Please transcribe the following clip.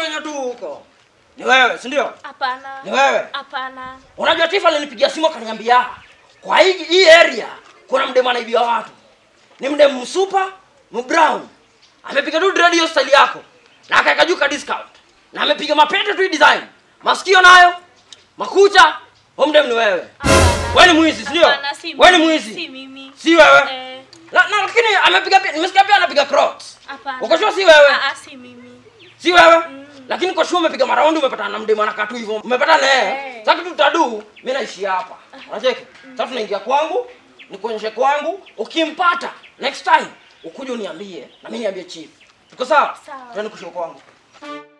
wenye tu huko. Ni wewe, si ndio? Hapana. Ni wewe. Hapana. Unajua Tifa alinipigia simu akaniambia kwa hii hii area kuna mdemu anaibia watu. Ni mdemu msupa, mbrown. Amepiga tu dread hiyo style yako. Na akaweka juu ka discount. Na amepiga mapete tu hii design. Masikio nayo, makucha, huyo mdemu ni wewe. Hapana. Wewe ni mwizi, si ndio? Hapana, si Wewe ni mimi, mwizi. Si mimi. Si wewe. Eh, Na, na lakini amepiga pia nimesikia pia anapiga crocs. hapana. Uko sure si wewe? Ah, ah, si mimi. Si wewe? Mm. Lakini kwa sure umepiga maraundi umepatana na mdemu anakaa tu hivyo. Umepatana naye. Eh. Sasa kitu tutadu, mimi naishi hapa. Unacheki? Sasa tunaingia kwangu, nikuonyeshe kwangu, ukimpata next time ukuje uniambie na mimi niambie chief. Tuko sawa? Sawa. Twende kushow kwangu.